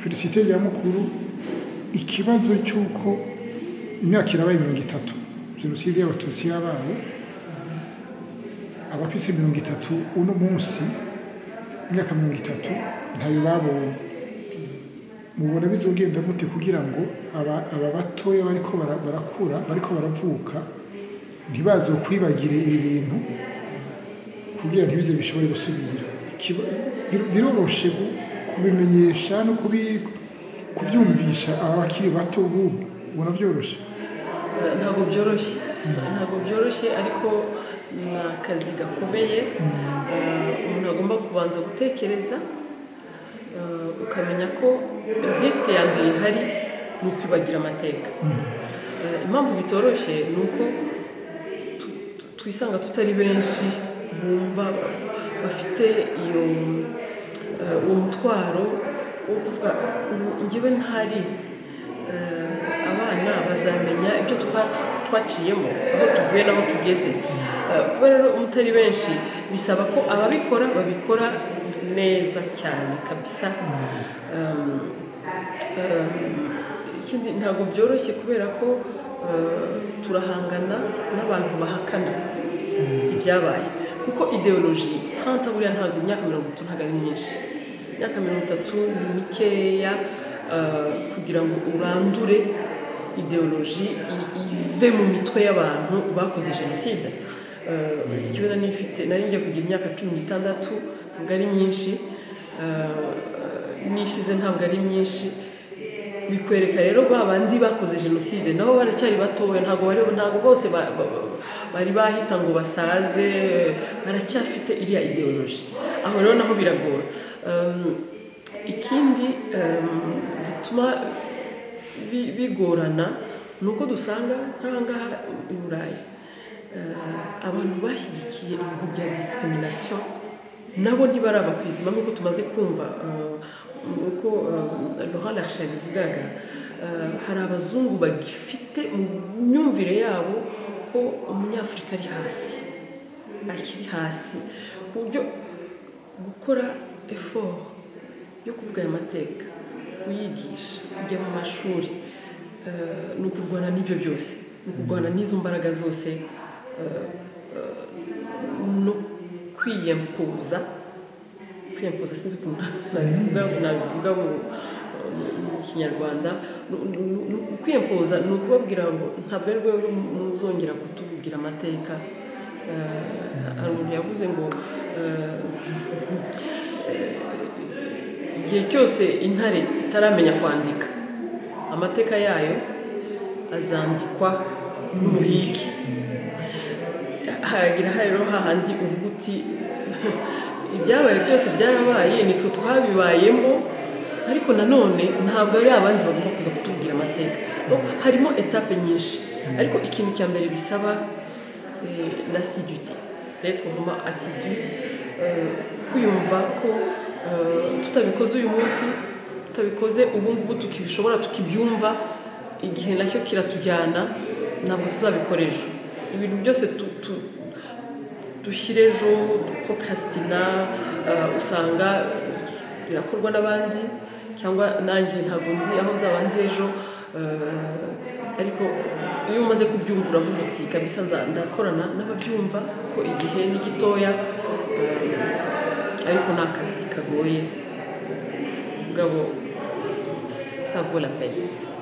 dufite ya mukuru ikibazo cy'uko imyaka irabaye mirongo itatu jenoside y'abatutsi yabaye abafise mirongo itatu uno munsi imyaka mirongo itatu ntayo babonye mubona bizogenda gute kugira ngo aba aba batoya bariko bara- barakura bariko baravuka ntibazokwibagire ibi bintu kugira ntibize bishobore gusubira Ikiba- bir- biroroshe gu- kubimenyesha no kubi- kubyumvisha abakiri bato bubu ubona byoroshye ntabwo byoroshye ntabwo byoroshye ariko ni akazi gakomeye Eh, umuntu agomba kubanza gutekereza eh, ukamenya ko risike ya mbere ihari ni ukibagira amateka Eh, impamvu bitoroshye ni uko tu- tu- twisanga tutari benshi bumva bafite iyo eh, uwo mutwaro wo kuvuga ubu njyewe ntari Eh, abana bazamenya ibyo twa- twaciyemo aho tuvuye n'aho tugeze Eh, kuba rero umutari benshi bisaba ko ababikora babikora neza cyane kabisa Um, um, ikindi ntabwo byoroshye kubera ko uh, turahangana n'abantu bahakana ibyabaye kuko ideoloji tanto buriya ntabwo imyaka mirongo itatu ntabwo ari myinshi imyaka mirongo itatu ni mikeya uh, kugira ngo urandure ideoloji i- ive mu mitwe y'abantu bakoze jenoside Uh, ikibazo nari mfite nari ngiye kugira imyaka cumi n'itandatu ntabwo ari myinshi Uh, nishize ntabwo ari myinshi bikwereka rero ba bandi bakoze jenoside nabo baracyari batoya ntabwo bari ntabwo bose ba- ba- ba- bari bahita ngo basaze baracyafite iriya ideoloji aho rero naho biragora Um, ikindi um, gituma bi- bigorana ni uko dusanga nk'ahangaha i burayi eh, abantu bashyigikiye ibintu bya discrimination nabo ntibaraba kwizima nk'uko tumaze kumva eh, uko rohana ashari bivugaga eh, hari abazungu bagifite mu myumvire yabo ko umunyafurika ari hasi akiri hasi ku buryo gukora effort yo kuvuga aya mateka kuyigisha kujya mu mashuri eh, ni ukurwana n'ibyo byose ni ukurwana n'izo mbaraga zose eh, eh, no kwiyempuza kwiyempuza sinzi ukuntu nabivuga nabivuga mu mu kinyarwanda Ni- ni- ni- kwiyempuza ni ukubabwira ngo ntabwo ari rwego muzongera kutuvugira amateka Eh, hari umuntu yavuze ngo eh, igihe cyose intare itaramenya kwandika amateka yayo azandikwa n'umuhigi haragira hari rero hahandi uvuga uti ibyabaye byose byarabaye nitwe twabibayemo ariko nanone ntabwo ari abandi bagomba kuza kutubwira amateka harimo etape nyinshi ariko ikintu cya mbere bisaba se l'assiduité c'est être vraiment assidu euh, kwiyumva ko euh, tutabikoze uyu munsi tutabikoze ubu ngubu tukibishobora tukibyumva igihe nacyo kiratujyana ntabwo tuzabikora ejo ibintu byose tu- tu- dushyire ejo procrastina eh, usanga birakorwa n'abandi cyangwa nanjye ntabwo nzi aho nzaba ndi ejo eh, ariko iyo umaze kubyumva uravuga uti kabisa nza- ndakorana n'ababyumva kuko igihe ni gitoya eh, ariko ni akazi kagoye mugabo savo la peine